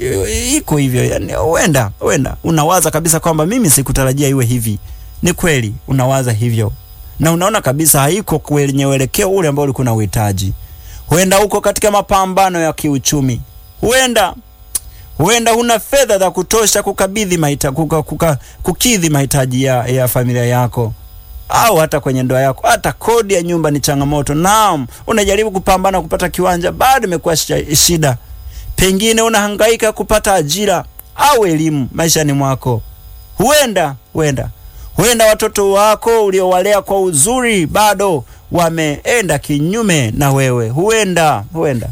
i- iko hivyo yani, huenda huenda unawaza kabisa kwamba mimi sikutarajia iwe hivi. Ni kweli unawaza hivyo, na unaona kabisa haiko kwenye uelekeo ule ambao ulikuwa na uhitaji. Huenda uko katika mapambano ya kiuchumi, huenda huenda huna fedha za kutosha kukabidhi mahita, kuka, kuka, kukidhi mahitaji ya, ya familia yako au hata kwenye ndoa yako. Hata kodi ya nyumba ni changamoto. Naam, unajaribu kupambana kupata kiwanja, bado imekuwa shi- shida. Pengine unahangaika kupata ajira au elimu maishani mwako. Huenda huenda huenda watoto wako uliowalea kwa uzuri bado wameenda kinyume na wewe. Huenda huenda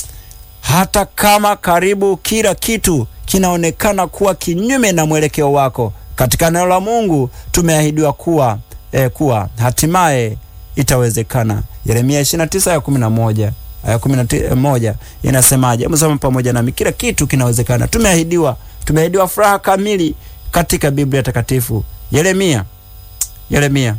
hata kama karibu kila kitu kinaonekana kuwa kinyume na mwelekeo wako, katika neno la Mungu tumeahidiwa kuwa eh, kuwa hatimaye itawezekana. Yeremia 29 ya 11 aya 11 inasemaje? Msoma pamoja nami, kila kitu kinawezekana. Tumeahidiwa, tumeahidiwa furaha kamili katika Biblia takatifu. Yeremia, Yeremia,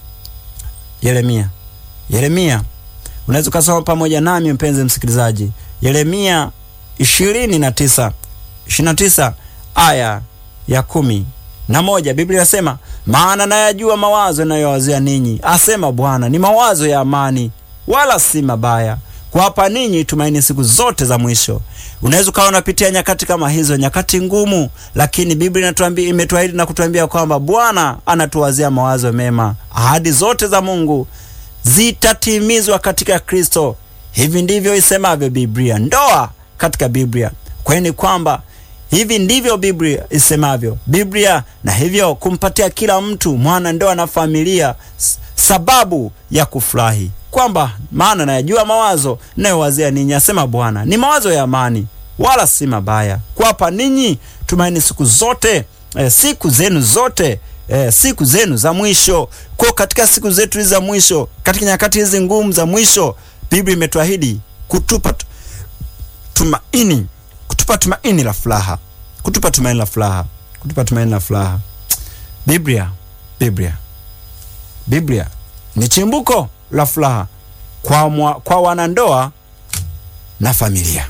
Yeremia, Yeremia unaweza ukasoma pamoja nami mpenzi msikilizaji, Yeremia ishirini na tisa ishirini na tisa aya ya kumi na moja Biblia inasema maana nayajua mawazo yanayowazia ninyi, asema Bwana, ni mawazo ya amani, wala si mabaya, kuwapa ninyi tumaini siku zote za mwisho. Unaweza ukawa unapitia nyakati kama hizo, nyakati ngumu, lakini Biblia inatuambia, imetuahidi na kutuambia kwamba Bwana anatuwazia mawazo mema. Ahadi zote za Mungu zitatimizwa katika Kristo. Hivi ndivyo isemavyo Biblia. Ndoa katika Biblia kwani kwamba hivi ndivyo Biblia isemavyo Biblia, na hivyo kumpatia kila mtu mwana ndoa na familia s- sababu ya kufurahi kwamba maana nayajua mawazo nayowazia ninyi, asema Bwana, ni mawazo ya amani, wala si mabaya, kuwapa ninyi tumaini siku zote, eh, siku zenu zote eh, siku zenu za mwisho. Kwa katika siku zetu hizi za mwisho, katika nyakati hizi ngumu za mwisho, Biblia imetuahidi kutupa tu- tumaini, kutupa tumaini la furaha, kutupa tumaini la furaha, kutupa tumaini la furaha. Biblia, Biblia, Biblia ni chimbuko la furaha kwa, mwa, kwa wanandoa na familia.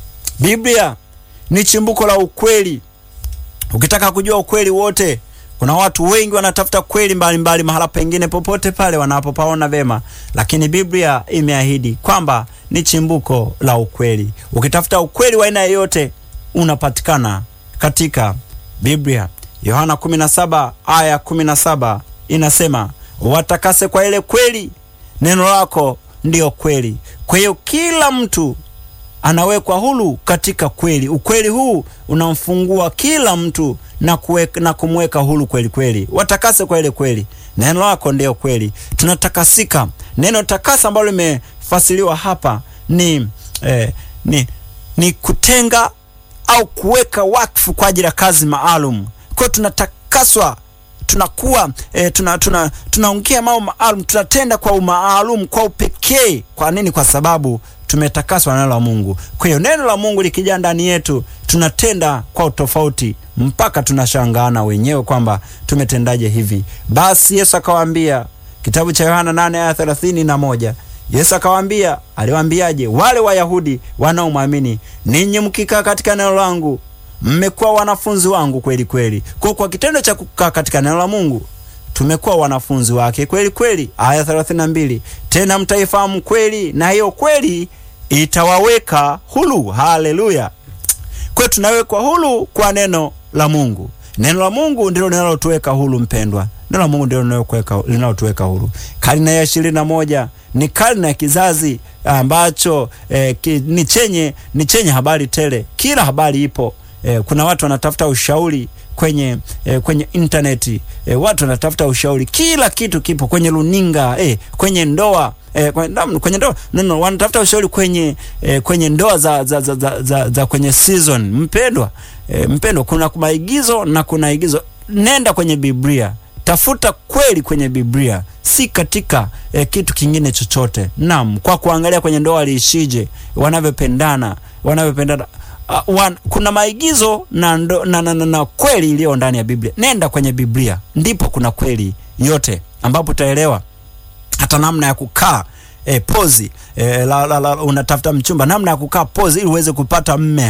Biblia ni chimbuko la ukweli. Ukitaka kujua ukweli wote, kuna watu wengi wanatafuta kweli mbalimbali mahala pengine popote pale wanapopaona vema, lakini Biblia imeahidi kwamba ni chimbuko la ukweli. Ukitafuta ukweli wa aina yoyote unapatikana katika Biblia. Yohana 17 aya 17 inasema, watakase kwa ile kweli, neno lako ndiyo kweli. Kwa hiyo kila mtu anawekwa huru katika kweli. Ukweli huu unamfungua kila mtu na, kuweka, na kumweka huru kweli kweli. Watakase kwa ile kweli, neno lako ndiyo kweli. Tunatakasika. Neno takasa ambalo limefasiriwa hapa ni, eh, ni, ni kutenga au kuweka wakfu kwa ajili ya kazi maalum. Kwa hiyo tunatakaswa tunakuwa e, tuna, tuna, tunaongea mambo maalum, tunatenda kwa umaalum, kwa upekee. Kwa nini? Kwa sababu tumetakaswa na neno la Mungu. Kwa hiyo neno la Mungu likija ndani yetu, tunatenda kwa utofauti mpaka tunashangaana wenyewe kwamba tumetendaje hivi. Basi Yesu akawaambia, kitabu cha Yohana 8 aya 31 Yesu akawaambia, aliwaambiaje? Wale Wayahudi wanaomwamini, ninyi mkikaa katika neno langu mmekuwa wanafunzi wangu kweli kweli. Kwa kwa kitendo cha kukaa katika neno la Mungu tumekuwa wanafunzi wake kweli kweli. Aya 32, tena mtaifahamu kweli na hiyo kweli itawaweka huru. Haleluya! Kwa tunawekwa huru kwa neno la Mungu. Neno la Mungu ndilo linalotuweka huru, mpendwa. Neno la Mungu ndilo linalotuweka huru. Karne ya ishirini na moja ni karne ya kizazi ambacho eh, ki, ni chenye ni chenye habari tele. Kila habari ipo. Eh, kuna watu wanatafuta ushauri kwenye eh, kwenye intaneti eh, watu wanatafuta ushauri, kila kitu kipo kwenye runinga eh, kwenye ndoa eh, kwenye, kwenye ndoa no, no, wanatafuta ushauri kwenye eh, kwenye ndoa za, za, za, za, za, za kwenye season. Mpendwa eh, mpendwa, kuna maigizo na kuna igizo. Nenda kwenye Biblia, tafuta kweli kwenye Biblia, si katika eh, kitu kingine chochote. Naam, kwa kuangalia kwenye ndoa liishije, wanavyopendana wanavyopendana Uh, wan, kuna maigizo na, ndo, na, na, na, na kweli iliyo ndani ya Biblia. Nenda kwenye Biblia, ndipo kuna kweli yote, ambapo utaelewa hata namna ya kukaa eh, pozi eh, la, la, la, unatafuta mchumba, namna ya kukaa pozi ili uweze kupata mme